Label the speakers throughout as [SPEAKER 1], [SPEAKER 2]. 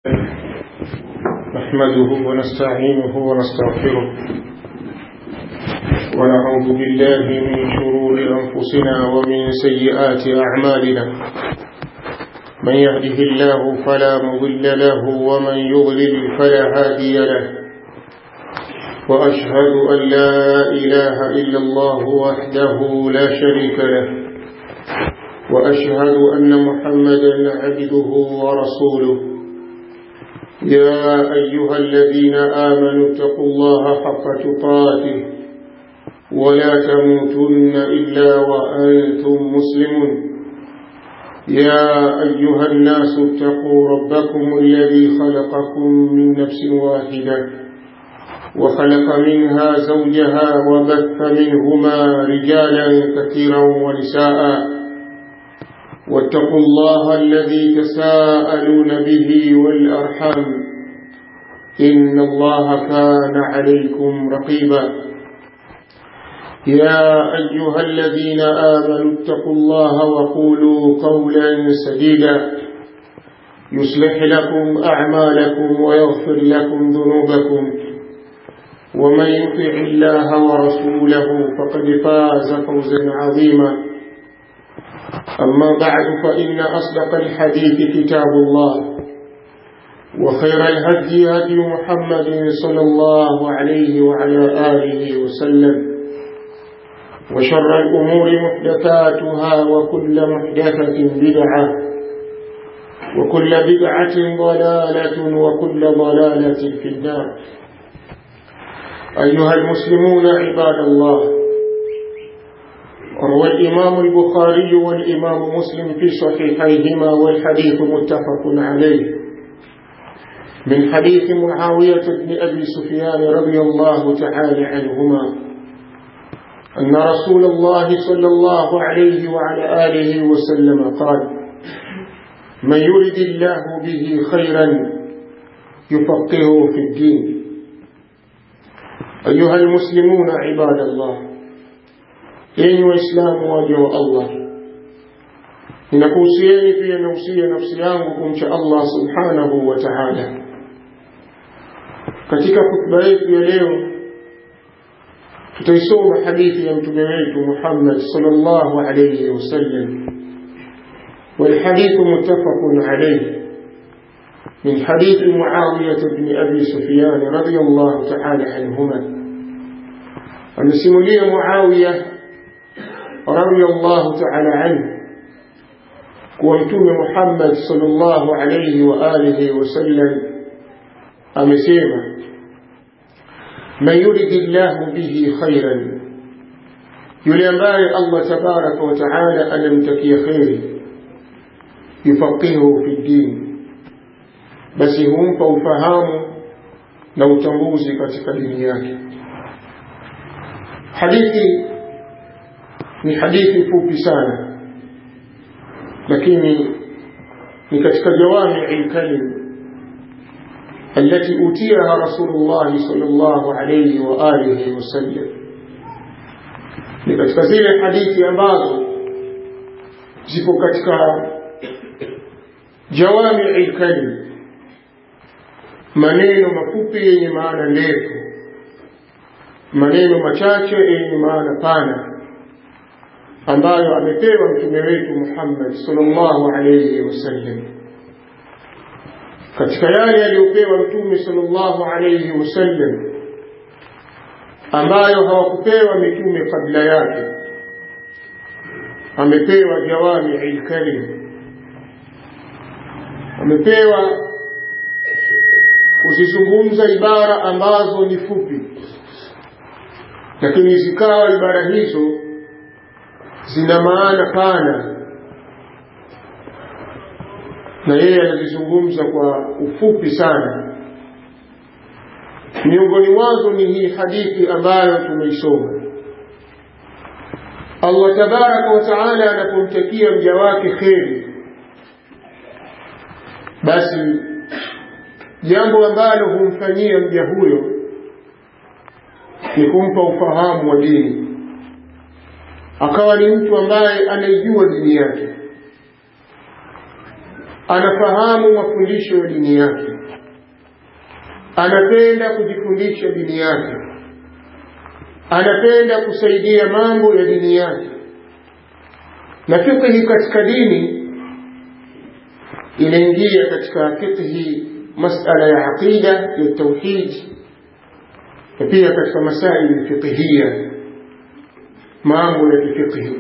[SPEAKER 1] نحمده ونستعينه ونستغفره ونعوذ بالله من شرور أنفسنا ومن سيئات أعمالنا من يهده الله فلا مضل له ومن يضلل فلا هادي له وأشهد أن لا إله إلا الله وحده لا شريك له وأشهد أن محمدا عبده ورسوله يا أيها الذين آمنوا اتقوا الله حق تقاته ولا تموتن إلا وأنتم مسلمون يا أيها الناس اتقوا ربكم الذي خلقكم من نفس واحدة وخلق منها زوجها وبث منهما رجالا كثيرا ونساء واتقوا الله الذي تساءلون به والأرحام إن الله كان عليكم رقيبا يا أيها الذين آمنوا اتقوا الله وقولوا قولا سديدا يصلح لكم أعمالكم ويغفر لكم ذنوبكم ومن يطع الله ورسوله فقد فاز فوزا عظيما أما بعد فإن أصدق الحديث كتاب الله وخير الهدي هدي محمد صلى الله عليه وعلى آله وسلم وشر الأمور محدثاتها وكل محدثة بدعة وكل بدعة ضلالة وكل ضلالة في النار أيها المسلمون عباد الله روى الإمام البخاري والإمام مسلم في صحيحيهما والحديث متفق عليه من حديث معاوية بن أبي سفيان رضي الله تعالى عنهما أن رسول الله صلى الله عليه وعلى آله وسلم قال من يرد الله به خيرا يفقهه في الدين أيها المسلمون عباد الله yenyi waislamu waja wa Allah ninakuhusieni pia nausia nafsi yangu kumcha Allah subhanahu wa ta'ala katika khutba yetu ya leo tutaisoma hadithi ya mtume wetu Muhammad sallallahu alayhi wasallam والحديث متفق عليه من حديث معاوية بن أبي سفيان رضي الله تعالى عنهما أمسملي معاوية رضي الله تعالى عنه ومتوم محمد صلى الله عليه وآله وسلم أمسيما من يرد الله به خيرا يلمباي الله تبارك وتعالى أن يمتكي خير يفقهه في الدين بس هم فوفهام لو تنبوزي katika dini yake hadithi ni hadithi fupi sana lakini ni katika jawami alkalim التي أوتيها رسول الله صلى الله عليه وآله وسلم ni katika zile hadithi ambazo zipo katika jawami alkalim maneno mafupi yenye maana ndefu maneno machache yenye maana pana ambayo amepewa mtume wetu Muhammad sallallahu alayhi wasallam katika yale aliyopewa mtume sallallahu alayhi wasallam ambayo hawakupewa mitume kabla yake amepewa jawami alkalim amepewa kuzizungumza ibara ambazo ni fupi lakini zikawa ibara hizo zina maana pana na yeye anazizungumza kwa ufupi sana miongoni mwazo ni hii hadithi ambayo tumeisoma Allah tabaraka wa taala anapomtakia mja wake kheri basi jambo ambalo humfanyia mja huyo ni kumpa ufahamu wa dini akawa ni mtu ambaye anaijua dini yake anafahamu mafundisho ya dini yake anapenda kujifundisha dini yake anapenda kusaidia mambo ya dini yake na fiqhi katika dini inaingia katika fiqhi masala ya aqida ya tauhid na pia katika masaili fiqhiyya mambo ya kifiqhi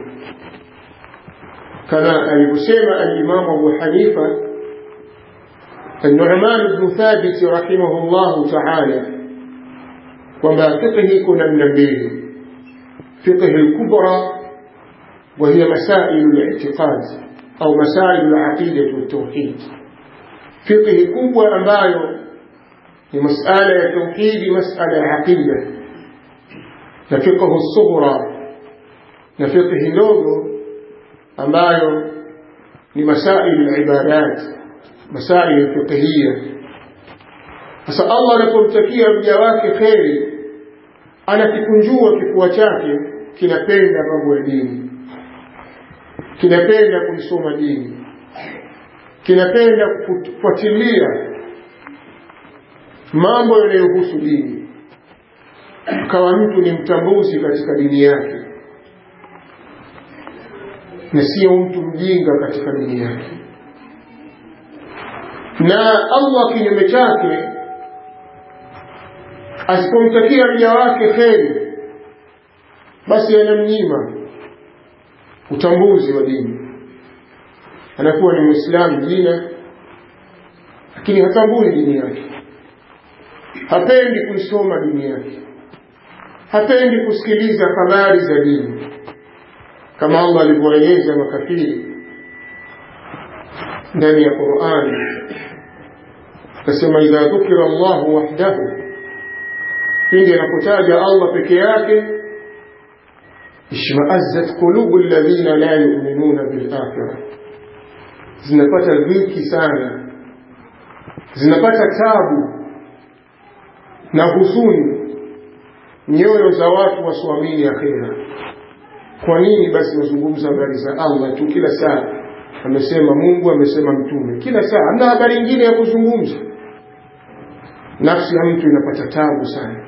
[SPEAKER 1] kama alivyosema al-Imam Abu Hanifa النعمان بن ثابت رحمه الله تعالى وما فقه كنا من الليل فقه الكبرى وهي مسائل الاعتقاد أو مسائل العقيدة والتوحيد فقه كبوة أمبايو لمسألة التوحيد مسألة عقيدة نفقه الصغرى نفقه نوغو أمبايو لمسائل العبادات مسائل فقهية sasa Allah anapomtakia mja wake kheri anakikunjua kifua chake kinapenda mambo ya dini kinapenda kuisoma dini kinapenda kufuatilia mambo yanayohusu dini akawa mtu ni mtambuzi katika dini yake na sio mtu mjinga katika dini yake na Allah kinyume chake asipomtakia mja wake kheri basi anamnyima utambuzi wa dini anakuwa ni mwislamu jina lakini hatambui dini yake hapendi kuisoma dini yake hapendi kusikiliza habari za dini kama Allah alivyoeleza makafiri ndani ya Qur'ani akasema idha dhukira Allahu wahdahu pindi anapotaja Allah peke yake ishma'azzat qulubu alladhina la yu'minuna bil akhirah zinapata dhiki sana zinapata tabu na huzuni nyoyo za watu wasioamini akhira kwa nini basi wazungumza habari za Allah tu kila saa amesema Mungu amesema mtume kila saa hamna habari nyingine ya kuzungumza nafsi ya mtu inapata tabu sana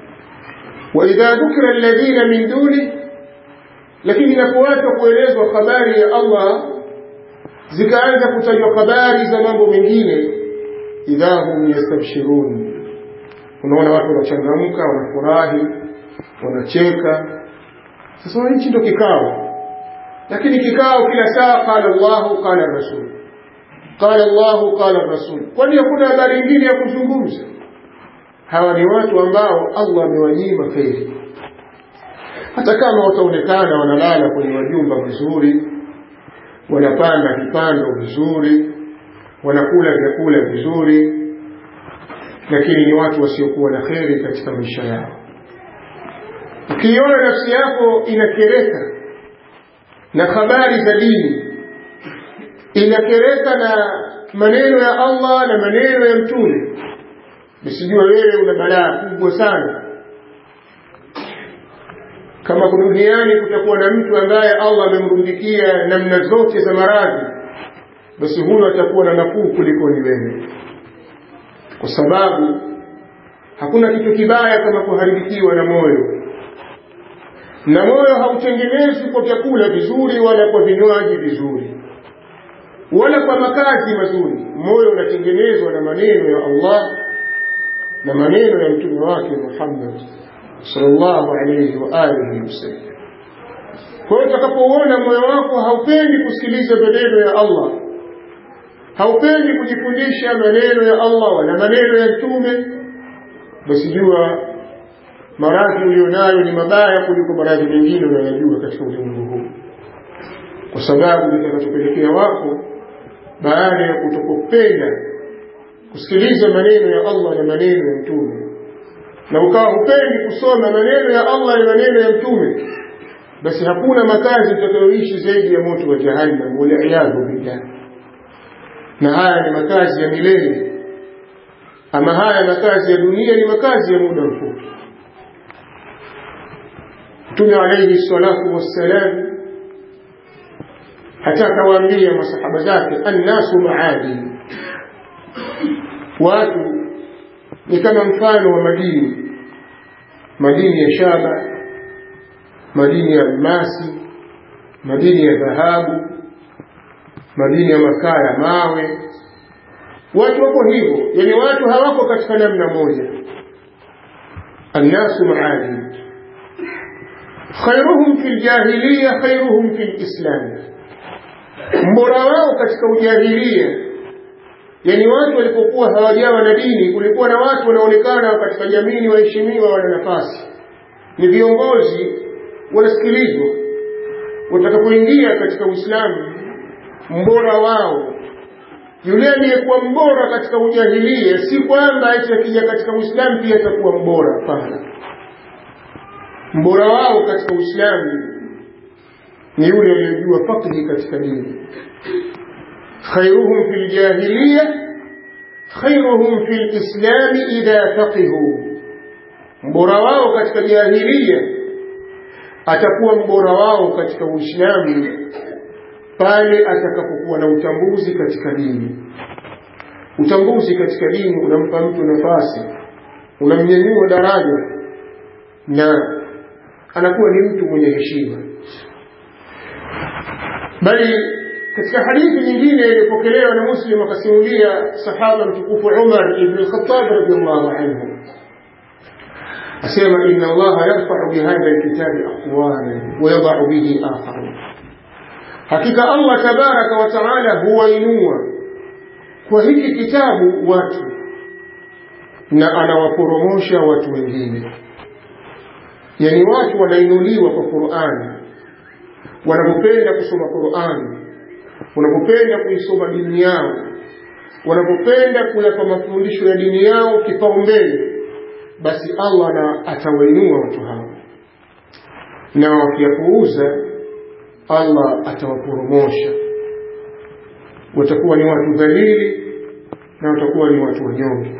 [SPEAKER 1] wa idha dhukira alladhina min duni lakini inapoachwa kuelezwa habari ya Allah zikaanza kutajwa habari za mambo mengine idha hum yastabshirun unaona watu wanachangamka wanafurahi wanacheka sasa hichi ndio kikao lakini kikao kila saa qala Allah qala Rasul qala Allah qala Rasul kwani hakuna habari nyingine ya kuzungumza hawa ni watu ambao Allah amewanyima kheri hata kama wataonekana wanalala kwenye majumba vizuri wanapanda vipando vizuri wanakula vyakula vizuri lakini ni watu wasiokuwa na kheri katika maisha yao ukiiona nafsi yako inakereka na habari za dini inakereka na maneno ya Allah na maneno ya mtume usijua wewe una balaa kubwa sana kama duniani kutakuwa na mtu ambaye Allah amemrundikia namna zote za maradhi basi huyo atakuwa na nafuu kuliko ni wewe kwa sababu hakuna kitu kibaya kama kuharibikiwa na moyo na moyo hautengenezwi kwa vyakula vizuri wala kwa vinywaji vizuri wala kwa makazi mazuri moyo unatengenezwa na maneno ya Allah na maneno ya mtume wake Muhammad sallallahu alayhi wa alihi wasallam kwa hiyo utakapouona moyo wako haupendi kusikiliza maneno ya Allah haupendi kujifundisha maneno ya Allah wala maneno ya mtume basi jua maradhi ulionayo ni mabaya kuliko maradhi mengine unayojua katika ulimwengu huu kwa sababu litakachopelekea wako baada ya kutokupenda kusikiliza maneno ya Allah na maneno ya mtume na ukawa hupendi kusoma maneno ya Allah na maneno ya mtume basi hakuna makazi utakayoishi zaidi ya moto wa jahannam waliyadhu billah na haya ni makazi ya milele ama haya makazi ya dunia ni makazi ya muda mfupi Mtume alayhi salatu wassalam hata akawaambia masahaba zake annasu maadin watu ni kama mfano wa madini madini ya shaba madini ya almasi madini ya dhahabu madini ya makaa ya mawe watu wako hivyo yani watu hawako katika namna moja annasu maadin khairuhum fi ljahiliya khairuhum fi lislam mbora wao katika ujahilia yani watu walipokuwa hawajawa na dini kulikuwa na watu wanaonekana katika jamii ni waheshimiwa wana nafasi ni viongozi wanasikilizwa watakapoingia katika uislamu mbora wao yule aliyekuwa mbora katika ujahilia si kwamba eti akija katika uislamu pia atakuwa mbora hapana mbora wao katika uislamu ni yule aliyejua fakhi katika dini khairuhum fi ljahiliya khairuhum fi lislami idha faqihu mbora wao katika jahiliya atakuwa mbora wao katika uislamu pale atakapokuwa na utambuzi katika dini utambuzi katika dini unampa mtu nafasi unamnyanyua daraja na anakuwa ni mtu mwenye heshima bali katika hadithi nyingine iliyopokelewa na muslim akasimulia sahaba mtukufu umar ibn lkhatab radiallahu anhu asema ina allaha yarfau bihadha lkitabi aqwaman wayadau bihi akharun hakika allah tabaraka wa taala huwainua kwa hiki kitabu watu na anawaporomosha watu wengine yani watu wanainuliwa kwa qurani wanapopenda kusoma qurani wanapopenda kuisoma dini yao wanapopenda kuyapa mafundisho ya dini yao kipaumbele basi allah na atawainua watu hao na wakiyapuuza allah atawaporomosha watakuwa ni watu dhalili na watakuwa ni watu wanyonge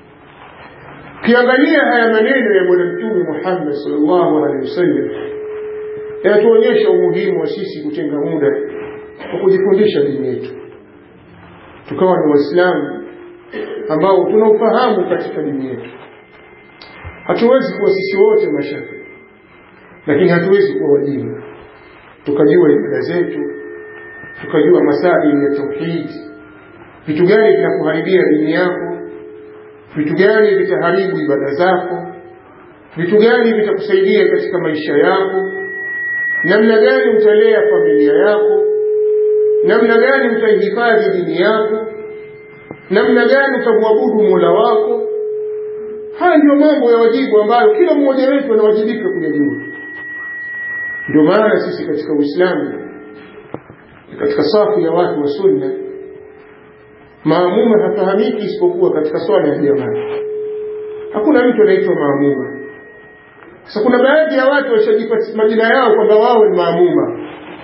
[SPEAKER 1] ukiangalia haya maneno ya bwana mtume muhammad salllahu alehi wasallam yanatuonyesha umuhimu wa sisi kutenga muda wa kujifundisha dini yetu tukawa ni waislamu ambao tuna ufahamu katika dini yetu hatuwezi kuwa sisi wote mashafi lakini hatuwezi kuwa wajinga tukajua ibada zetu tukajua masaili ya tauhidi vitu gani vinakuharibia dini yako vitu gani vitaharibu ibada zako vitu gani vitakusaidia katika maisha yako namna gani utalea familia yako namna gani utaihifadhi dini yako namna gani utamwabudu mola wako haya ndio mambo ya wajibu ambayo kila mmoja wetu anawajibika kuyajua ndio maana sisi katika uislamu katika safu ya watu wa sunna maamuma hafahamiki isipokuwa katika swala ya jamaa hakuna mtu anaitwa maamuma sasa kuna baadhi ya watu washajipa majina yao kwamba wao ni maamuma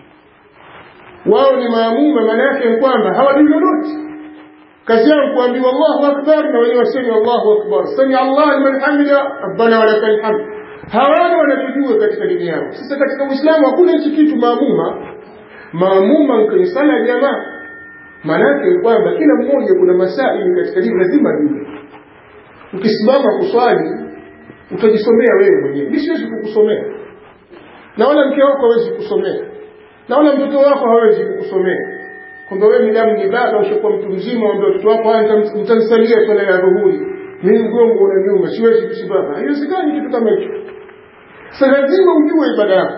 [SPEAKER 1] wao ni maamuma maana yake ni kwamba hawajui lolote kazi yao kuambiwa allahu akbar na wenyewe wasemi allahu akbar sami allah liman hamida rabbana walakal hamd hawana wanachojua katika dini yao sasa katika uislamu hakuna hichi kitu maamuma maamuma kwenye sala ya jamaa maanake ni kwamba kila mmoja kuna masaili katika dini lazima ajue ukisimama kuswali utajisomea wewe mwenyewe mi siwezi kukusomea na wala mke wako hawezi kusomea na wala mtoto wako hawezi kukusomea kwamba wewe midamu ni baba ushakuwa mtu mzima wambia watoto wako mtanisalia swala ya dhuhuri mi mgongo unaniuma siwezi kusimama haiwezekani kitu kama hicho sa lazima ujue ibada yako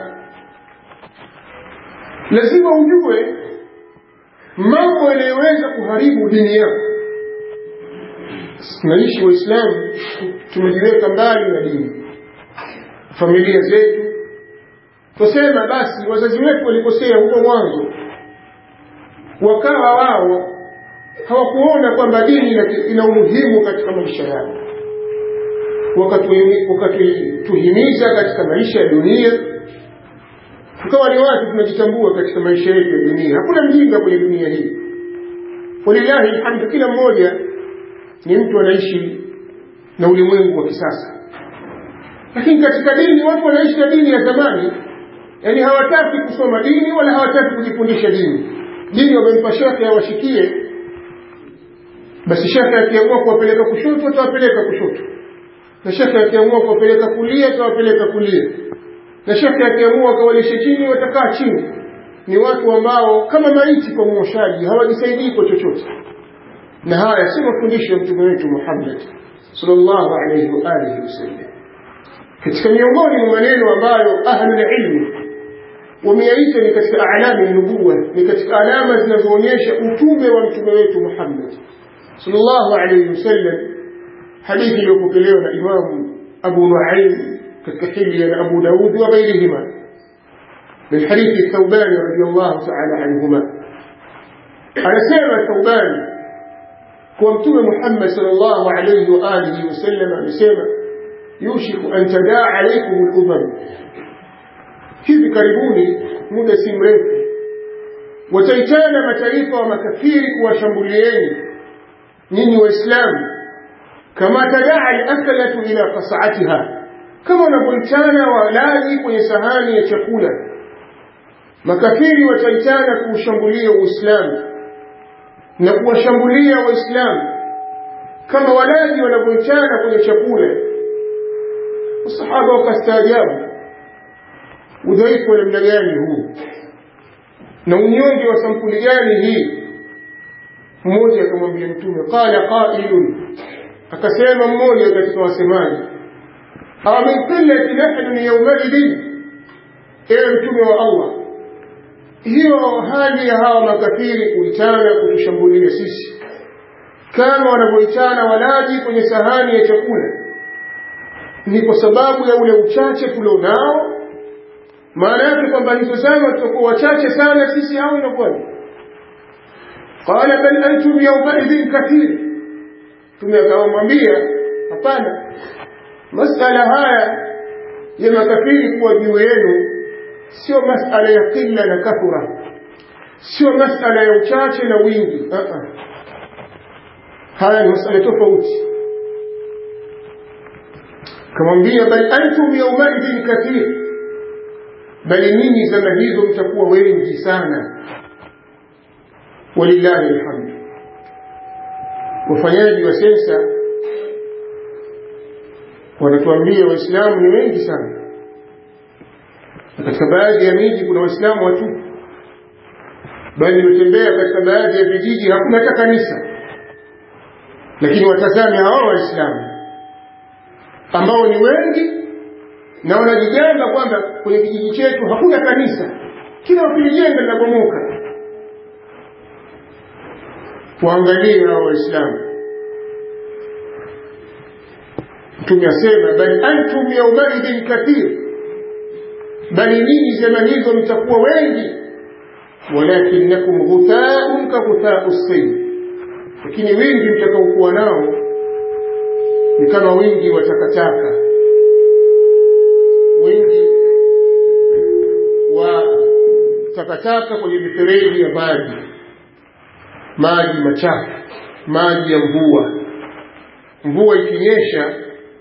[SPEAKER 1] lazima ujue mambo yanayoweza kuharibu dini yako tunaishi waislamu tumejiweka mbali na dini familia zetu tusema basi wazazi wetu walikosea huko mwanzo wakawa wao hawakuona kwamba dini ina umuhimu katika maisha yao wakatuhimiza katika maisha ya dunia tukawa ni watu tunajitambua katika maisha yetu ya dunia hakuna mjinga kwenye dunia hii walillahi alhamdu kila mmoja ni mtu anaishi na ulimwengu wa kisasa lakini katika dini watu wanaishi na dini ya zamani yaani hawataki kusoma dini wala hawataki kujifundisha dini dini wamempa shekhe awashikie basi shekhe akiamua kuwapeleka kushoto atawapeleka kushoto na shekhe akiamua kuwapeleka kulia atawapeleka kulia na shekhe akiamua akawalishe chini watakaa chini ni watu ambao kama maiti kwa mwoshaji hawajisaidii kwa chochote na haya si mafundisho ya mtume wetu Muhammad sallallahu alayhi wa alihi wasallam katika miongoni mwa maneno ambayo ahlul ilmi wameyaita ni katika alama ya nubuwa ni katika alama zinazoonyesha utume wa mtume wetu Muhammad sallallahu alayhi wasallam hadithi iliyopokelewa na Imam Abu Nuaim katika hilya na Abu Daud wa ghairihima من حديث الثوبان رضي الله تعالى عنهما أنا سيما الثوبان ومتوم محمد صلى الله عليه وآله وسلم أنا سيما يوشك أن تداع عليكم الأمم hivi karibuni muda si mrefu wataitana mataifa wa makafiri kuwashambulieni nyinyi waislamu kama tadaa alakalatu ila qasaatiha kama wanavyoitana walaji kwenye sahani ya chakula makafiri wataitana kuushambulia uislamu na kuwashambulia waislamu kama walaji wanavyoitana kwenye chakula masahaba wakastaajabu udhaifu wa namna gani huu na unyonge wa sampuli gani hii mmoja akamwambia mtume qala qailun akasema mmoja katika wasemaji awa min qillati nahnu yawmaidin ewe mtume wa allah hiyo hali ya hawa makafiri kuitana kutushambulia sisi kama wanavyoitana walaji kwenye sahani ya chakula ni kwa sababu ya ule uchache tulionao maana yake kwamba hizo zama tutakuwa wachache sana sisi au inakuwaje qala bal antum yawmaidhin kathir tume akamwambia hapana masala haya ya makafiri kuwa juu yenu sio masala ya qilla na kathura sio masala ya uchache na wingi uh -uh. haya ni masala tofauti kamwambia bal antum yawmaidhin kathir bali ninyi zama hizo mtakuwa wengi sana walillahi alhamdu wafanyaji wa sensa wanatuambia waislamu ni wengi sana na katika baadhi ya miji kuna waislamu watupu bali nimetembea katika baadhi ya vijiji hakuna hata kanisa lakini watazame hao waislamu ambao ni wengi na wanajigamba kwamba kwenye kijiji chetu hakuna kanisa kila ukilijenga linabomoka waangalie hao waislamu mtume asema bali antum yaumaidhin kathir bali ninyi zama hizo mtakuwa wengi walakinakum ghuthaun ka ghuthau sayl lakini wingi mtakaokuwa nao ni kama wingi wa takataka wingi wa takataka kwenye mifereji ya maji maji machafu maji ya mvua mvua ikinyesha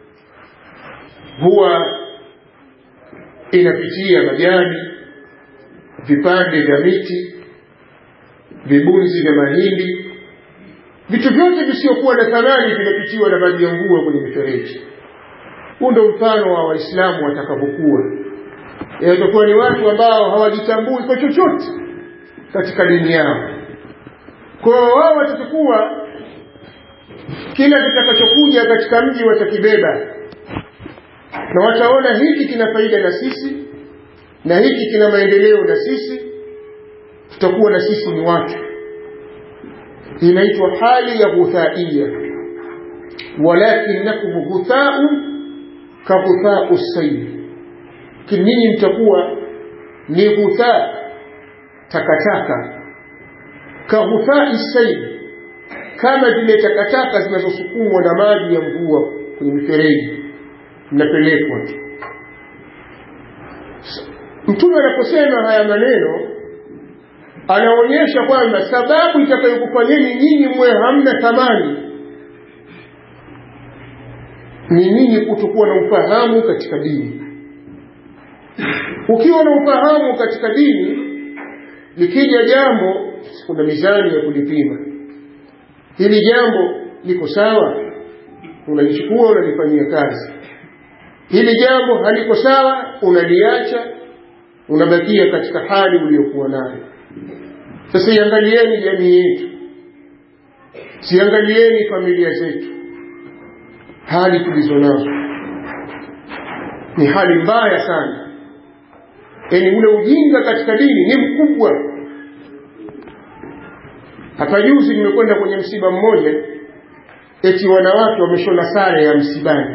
[SPEAKER 1] huwa inapitia majani vipande vya miti vibunzi vya mahindi vitu vyote visiokuwa na thamani vinapitiwa na maji ya mvua kwenye mifereji huu ndo mfano wa waislamu watakavyokuwa yatakuwa ni watu ambao hawajitambui kwa chochote katika dini yao kwa hiyo wao watachukua kila kitakachokuja katika mji watakibeba na wataona hiki kina faida na sisi na hiki kina maendeleo na sisi tutakuwa na sisi ni watu inaitwa hali ya ghuthaia walakinakum ghuthau ka ghuthau sayl kininyi mtakuwa ni ghutha takataka ka ghuthai sayl kama vile takataka zinazosukumwa na maji ya mvua kwenye mifereji mnapelekwa mtume anaposema haya maneno anaonyesha kwamba sababu itakayokufanyeni nyinyi mwe hamna thamani ni nyinyi kutokuwa na ufahamu katika dini ukiwa na ufahamu katika dini likija jambo kuna mizani ya kulipima hili jambo liko sawa unalichukua unalifanyia kazi hili jambo haliko sawa unaliacha unabakia katika hali uliyokuwa nayo sasa iangalieni jamii yetu siangalieni familia zetu hali tulizo nazo ni hali mbaya sana yaani ule ujinga katika dini ni mkubwa hapa juzi nimekwenda kwenye msiba mmoja eti wanawake wameshona sare ya msibani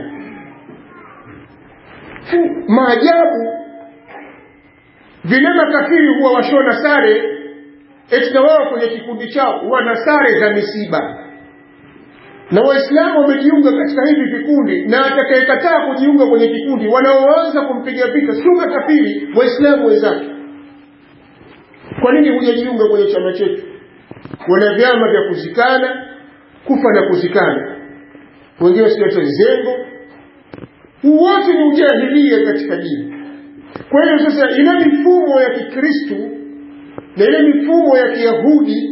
[SPEAKER 1] maajabu vile makafiri huwa washona sare eti na wao kwenye kikundi chao wana sare za misiba na waislamu wamejiunga katika hivi vikundi na atakayekataa kujiunga kwenye kikundi wanaoanza kumpiga vita sio makafiri waislamu wenzake kwa nini hujajiunga kwenye chama chetu wana vyama vya kuzikana kufa na kuzikana wengine siata zengo wote ni ujahilia katika dini kwa hiyo sasa ile mifumo ya kikristu na ile mifumo ya kiyahudi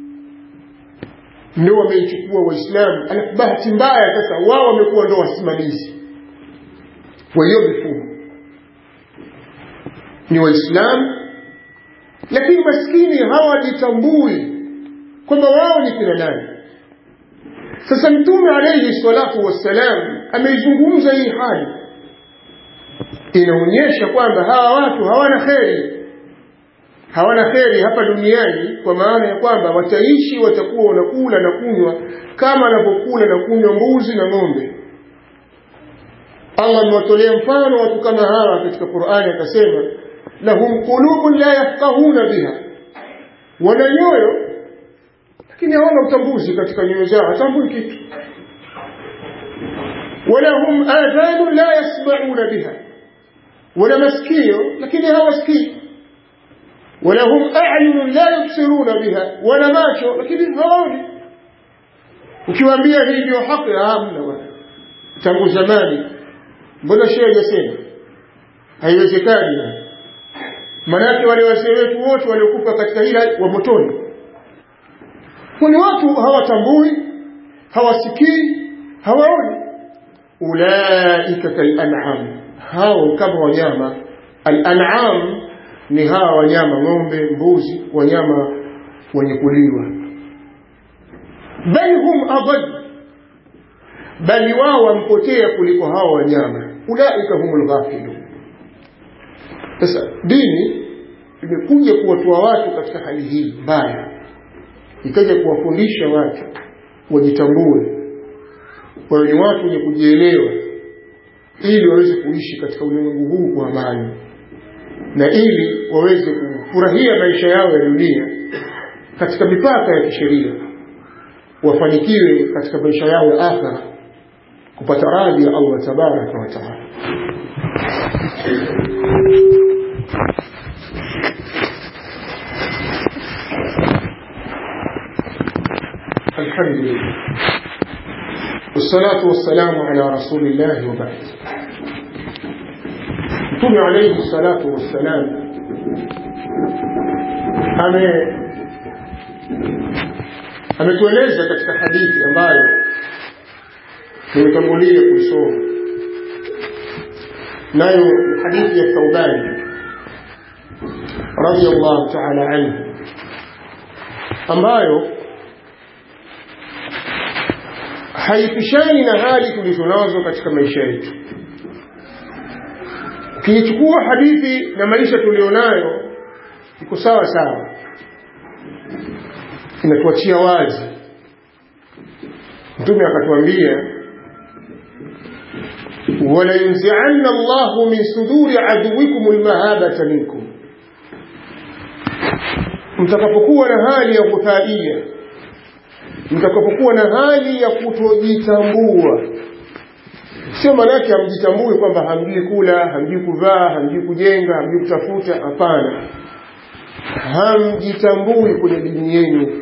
[SPEAKER 1] ndio wameichukua waislamu alafu bahati mbaya sasa wao wamekuwa ndo wasimamizi wa hiyo mifumo ni waislamu lakini maskini hawajitambui kwamba wao ni kina nani sasa mtume alayhi salatu wassalam ameizungumza hii hali inaonyesha kwamba hawa watu hawana kheri hawana kheri hapa duniani kwa maana ya kwamba wataishi watakuwa wanakula na kunywa kama anavyokula na kunywa mbuzi na ng'ombe Allah amewatolea mfano watu kama hawa katika Qur'ani akasema lahum qulubun la yafqahuna biha wana nyoyo lakini hawana utambuzi katika nyoyo zao hatambui kitu walahum adhanun la yasma'una biha wana masikio lakini hawasikii ولهم أعين لا يبصرون بها ولا macho lakini hawaoni ukiwaambia hii ndio haki hamna bwana tangu zamani mbona shehe hajasema haiwezekani manake wale wazee wetu wote waliokufa katika hila wa motoni kwani watu hawatambui hawasikii hawaoni ulaika kalan'am hao kama wanyama al-an'am ni hawa wanyama ng'ombe mbuzi wanyama wenye kuliwa bal hum adad bali wao wampotea kuliko hawa wanyama ulaika humul ghafilun sasa dini imekuja kuwatoa watu katika hali hii mbaya ikaja kuwafundisha watu wajitambue wawe ni watu wenye kujielewa ili waweze kuishi katika ulimwengu huu kwa amani na ili waweze kufurahia maisha yao ya dunia katika mipaka ya kisheria wafanikiwe katika maisha yao ya akhira kupata radhi ya Allah tabaraka wa taala الحمد لله والصلاة والسلام على رسول الله وبعد Mtume alayhi salatu wassalam ame ametueleza katika hadithi ambayo tumetangulia kuisoma nayo ni hadithi ya Thauban radiyallahu ta'ala anhu ambayo haipishani na hali tulizonazo katika maisha yetu ukiichukua hadithi na maisha tulionayo iko sawa sawa inatuachia wazi mtume akatuambia wala yunzi'anna Allahu min suduri aduwikum almahabata minkum mtakapokuwa na hali ya kuthaia mtakapokuwa na hali ya kutojitambua sio maanake hamjitambui kwamba hamjui kula hamjui kuvaa hamjui kujenga hamjui kutafuta hapana hamjitambui kwenye dini yenu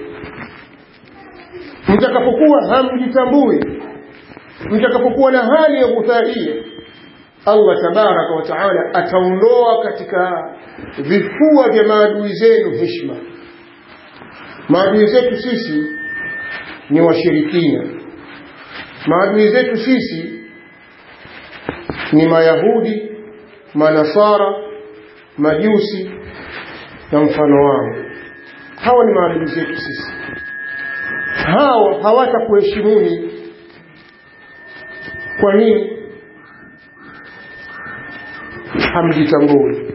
[SPEAKER 1] mtakapokuwa hamjitambui mtakapokuwa na hali ya kuthaia Allah tabaraka wa taala ataondoa katika vifua vya maadui zenu heshima maadui zetu sisi ni washirikina maadui zetu sisi ni mayahudi manasara majusi na mfano wao hawa ni maadui zetu sisi hawa hawatakuheshimuni kwa nini hamjitambui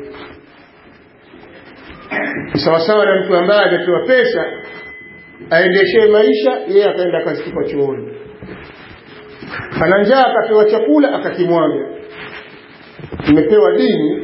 [SPEAKER 1] ni sawasawa na mtu ambaye amepewa pesa aendeshee maisha yeye akaenda akazitupa chooni ana njaa akapewa chakula akakimwaga imepewa dini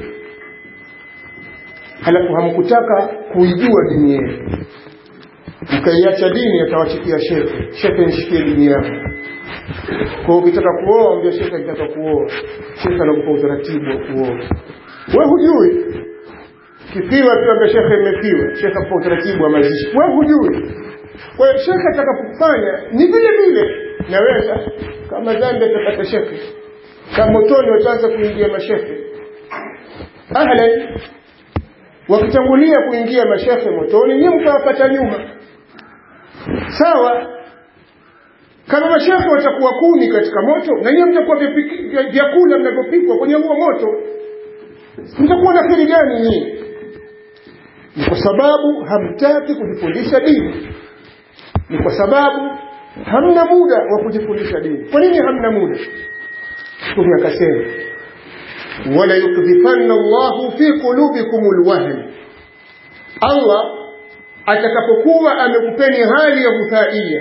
[SPEAKER 1] halafu hamkutaka kuijua dini yenu mkaiacha dini atawachikia shehe shehe nishikie dini yako kwa ukitaka kuoa ambia shehe nitaka kuoa shehe anakupa utaratibu wa kuoa we hujui kipiwa tu ambia shekhe imepiwa shekhe akupa utaratibu wa mazishi we hujui kwa hiyo shekhe atakapofanya ni vile vile naweza kama dhambi atapata shekhe kama motoni wataanza kuingia mashekhe ahlan wakitangulia kuingia mashekhe motoni nyie mtawapata nyuma sawa kama mashekhe watakuwa kuni katika moto na nyie mtakuwa vyakula mnavyopikwa kwenye huo moto mtakuwa na kheri gani nyie ni kwa sababu hamtaki kujifundisha dini ni kwa sababu hamna muda wa kujifundisha dini kwa nini hamna muda mtume akasema wala yukdhifanna llahu fi qulubikum lwahn allah atakapokuwa amekupeni hali ya hudhaia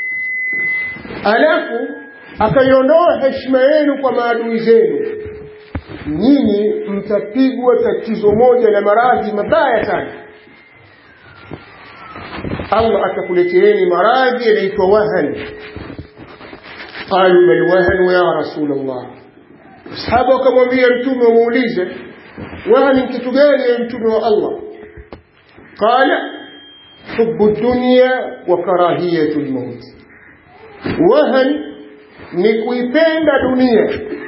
[SPEAKER 1] alafu akaiondoa heshima yenu kwa maadui zenu nyinyi mtapigwa tatizo moja la maradhi mabaya sana allah atakuleteeni maradhi yanaitwa wahan qalu bal wahanu ya rasul llah sahaba wakamwambia mtume wamuulize wahan ni kitu gani ya mtume wa allah qala hubu dunya wa karahiyatu lmaut wahan ni kuipenda dunia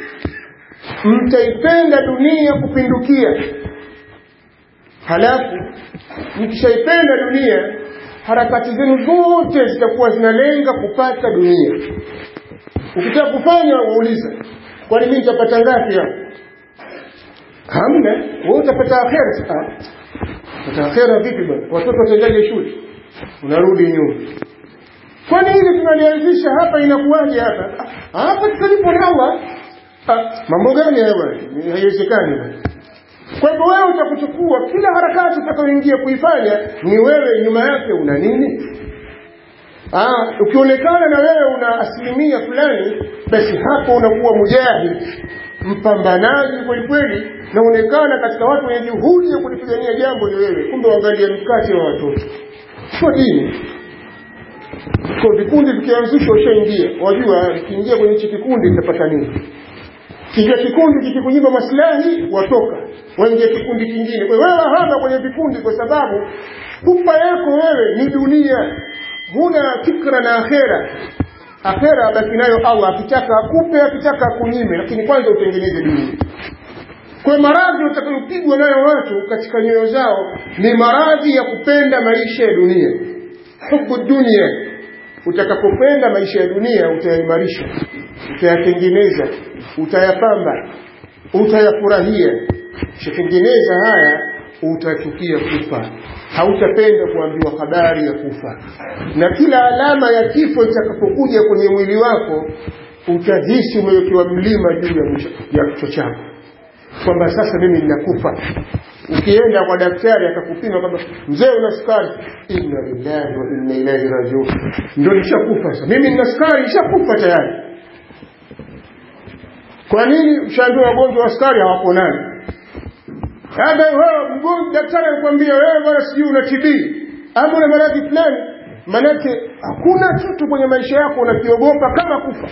[SPEAKER 1] mtaipenda dunia kupindukia halafu mkishaipenda dunia harakati zenu zote zitakuwa zinalenga kupata dunia ukitaka kufanya wauliza kwani mimi nitapata ngapi hapo hamna wewe utapata akhera pata akhera vipi bwana watoto wataendaje shule unarudi nyuma kwani hili tunalianzisha hapa inakuwaje hapa hapa tutalipo na Allah mambo gani haya bwana haiwezekani bwana kwa hivyo wewe utakuchukua kila harakati utakayoingia kuifanya ni wewe nyuma yake una nini ah ukionekana na wewe una asilimia fulani basi hapo unakuwa mujahid mpambanaji kweli kweli naonekana katika watu wenye juhudi ya kulipigania jambo ni wewe kumbe waangalia mkate wa watoto sio dini kwa vikundi vikianzishwa ushaingia wajua ukiingia kwenye hichi kikundi nitapata nini kijua kikundi kikikunyima maslahi watoka waingia kikundi kingine kwa wewe hama kwenye vikundi kwa sababu pupa yako wewe ni dunia huna fikra na akhera akhera basi nayo allah akitaka akupe akitaka akunyime lakini kwanza utengeneze dunia kwa maradhi utakayopigwa nayo watu katika nyoyo zao ni maradhi ya kupenda maisha ya dunia hubu dunia utakapopenda maisha ya dunia utayaimarisha utayatengeneza utayapamba utayafurahia ukishatengeneza haya utachukia kufa hautapenda kuambiwa habari ya kufa na kila alama ya kifo itakapokuja kwenye mwili wako utahisi umewekewa mlima juu ya kichwa chako kwamba sasa mimi ninakufa ukienda kwa daktari akakupima kwamba mzee una sukari inna lillahi wa inna ilaihi rajiun ndio nishakufa sasa mimi nina sukari nishakufa tayari kwa nini ushaambiwa wagonjwa wa sukari hawaponani labda wewe mgonjwa daktari anakuambia wewe bwana sijui una TB ama una maradhi fulani manake hakuna kitu kwenye maisha yako unakiogopa kama kufa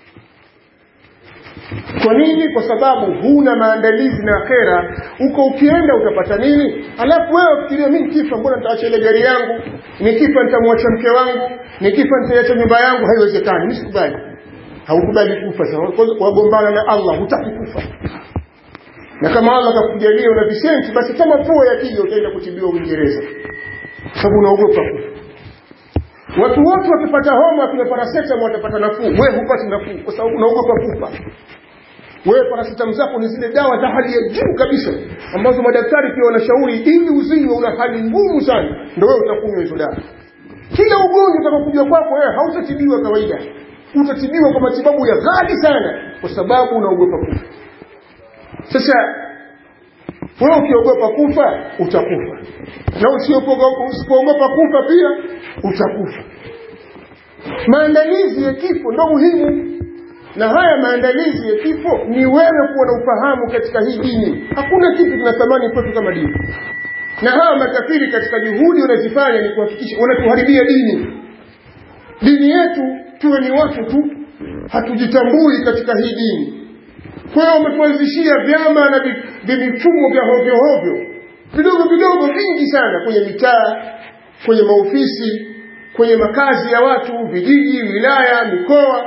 [SPEAKER 1] kwa nini kwa sababu huna maandalizi na akhera uko ukienda utapata nini alafu wewe ufikiria mimi kifa mbona nitaacha ile gari yangu nikifa nitamwacha mke wangu nikifa nitaacha nyumba yangu haiwezekani nisikubali haukubali kufa sasa wagombana na Allah hutaki kufa na kama Allah akakujalia una visenti basi kama pua yakija utaenda kutibiwa Uingereza sababu unaogopa kufa watu wote wakipata homa kuna paracetamol watapata nafuu wewe hupati nafuu kwa sababu unaogopa kufa wewe paracetamol zako ni zile dawa za hali ya juu kabisa ambazo madaktari pia wanashauri ili uzinywe una hali ngumu sana ndio wewe utakunywa hizo dawa kila ugonjwa utakapokuja kwako wewe hautatibiwa kawaida utatibiwa kwa matibabu ya ghali sana kwa sababu unaogopa kufa sasa wewe ukiogopa kufa utakufa na usipoogopa kufa pia utakufa maandalizi ya kifo ndo muhimu na haya maandalizi ya kifo ni wewe kuwa na ufahamu katika hii dini hakuna kitu kina thamani kwetu kama dini na hawa makafiri katika juhudi wanazifanya ni kuhakikisha wanatuharibia dini dini yetu tuwe ni watu tu hatujitambui katika hii dini kwa hiyo wametuanzishia vyama na vimifumo vya hovyo hovyo vidogo vidogo vingi sana kwenye mitaa kwenye maofisi kwenye makazi ya watu vijiji wilaya mikoa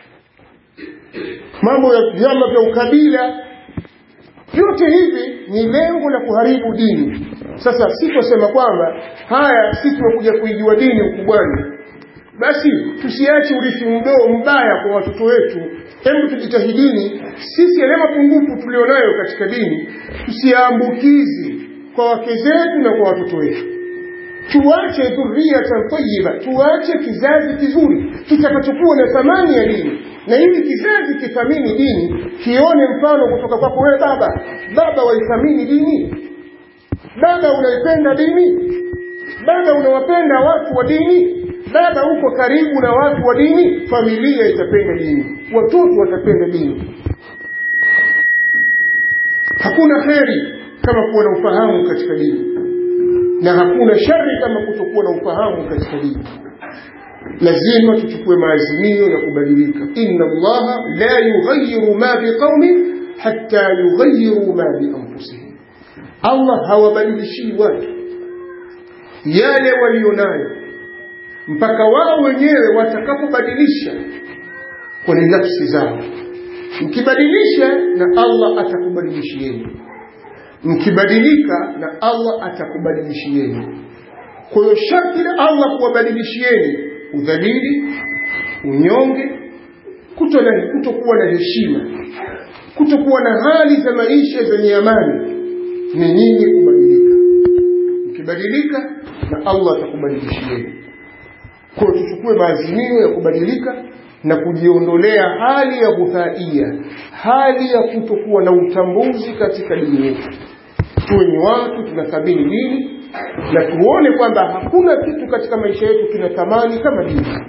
[SPEAKER 1] mambo ya vyama vya ukabila vyote hivi ni lengo la kuharibu dini sasa siposema kwamba haya si tumekuja kuijua dini ukubwani basi tusiache urithi mdoo mbaya kwa watoto wetu hebu tujitahidini sisi yale mapungufu tulionayo katika dini tusiambukizi kwa wake zetu na kwa watoto wetu tuache dhurriyatan tayyiba tuache kizazi kizuri kitakachokuwa na thamani ya dini na ili kizazi kithamini dini kione mfano kutoka kwako wewe baba baba waithamini dini baba unaipenda dini baba unawapenda watu wa dini baba uko karibu na watu wa dini familia itapenda dini watoto watapenda dini hakuna kheri kama kuwa na ufahamu katika dini na hakuna shari kama kutokuwa na ufahamu katika dini lazima tuchukue maazimio ya kubadilika inna allaha la yughayiru ma biqaumin hatta yughayiru ma bianfusihim allah hawabadilishii watu yale walionayo mpaka wao wenyewe watakapobadilisha kwenye nafsi zao mkibadilisha na allah atakubadilishieni mkibadilika na allah atakubadilishieni kwa hiyo sharti la allah kuwabadilishieni udhalili unyonge kutokuwa na heshima kutokuwa na hali za maisha zenye amani ni nyinyi kubadilika mkibadilika na allah atakubadilishieni kwa hiyo tuchukue maazimio ya kubadilika na kujiondolea hali ya buthaia hali ya kutokuwa na utambuzi katika dini yetu tuwe ni watu tunathamini dini na tuone kwamba hakuna kitu katika maisha yetu kina thamani kama dini